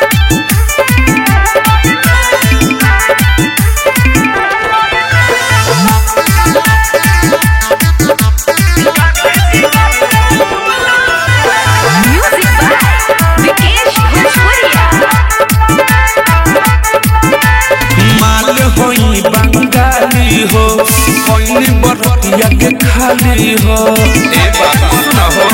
Music by Vikesh Bhojpuria. माल होई बंगाली हो कोइन बरतिया के खाली हो ए बाबा सुना हो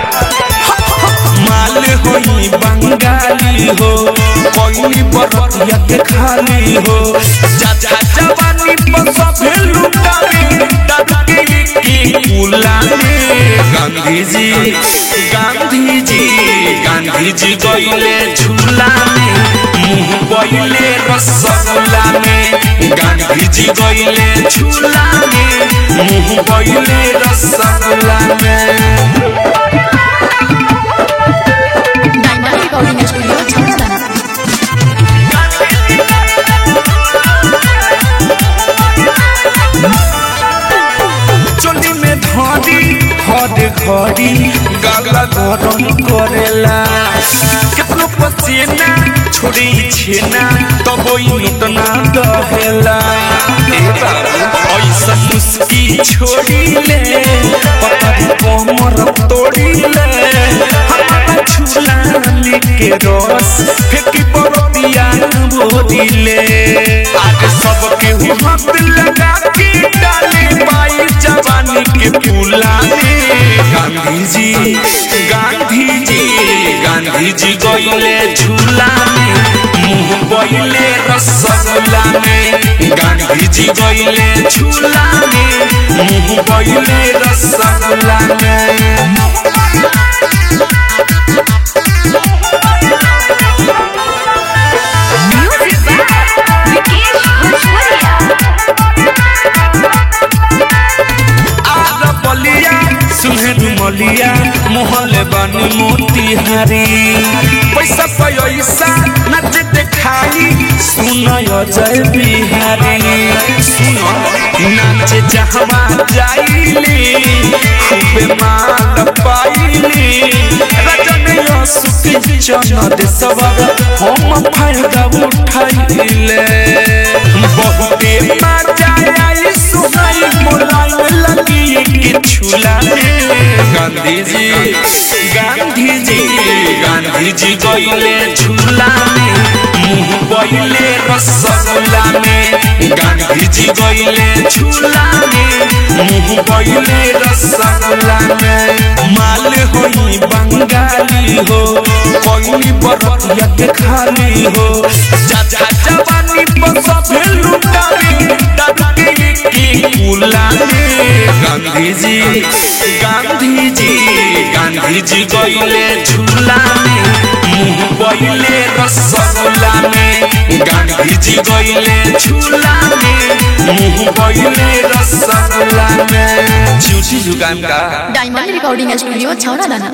माल होई बंगाली हो कोइन बरतिया के खाली हो चाचा जवानी पर सभे लुटावे डरके की कुलाने गांधी जी गांधी जी गांधी जी गईले झूला में मुंह गईले रसगुल्ला में गांधी जी गईले झूला में मुंह गईले रसगुल्ला में Diamond Recording Studio, Chhapra. चोली में धरी हर घड़ी गाला गरम करेला कितनो पसीना छोड़ी छेना तब इतना दहेला ए बाबू ऐसा मुस्की छोड़ी ले पतरी कमर तोड़ी ले हमारा झूला के रस फेंकी बरतिया बोदिले आज सबके हाथ लगा के डाले पाई जवानी के फूला में गांधी जी गांधी जी गांधी जी गईले झूला में मुंह गईले रसगुल्ला में गांधी जी गईले झूला में मुंह गईले रसगुल्ला में Music by Vikesh Bhojpuria. आर बलिया सुहेर मलिया मोहल बनी मोतिहारी पैसा पैसा नच देखाई सुनय जय बिहारी सुन नाच जहवा जाइली खूबे माल पाइली रजन सुख चन देशवर हम फायदा उठाइले बहुते मजा आई सुनाई मोलाई लगी कि छुला गांधी जी गांधी जी गांधी जी गईले झूला में मुंह गईले रसगुल्ला में गांधी जी गईले झूला में मुंह गईले रसगुल्ला में माल होई बंगाली हो कोई बरतिया के खाली हो चाचा जवानी पर सभे लुटावे डरके की कुलाने गांधी जी गांधी जी गांधी जी गईले झूला में मुंह गईले रसगुल्ला में गांधी जी गईले झूला में मुंह गईले रसगुल्ला में झूठी जुगान का Diamond Recording Studio, Chhapra.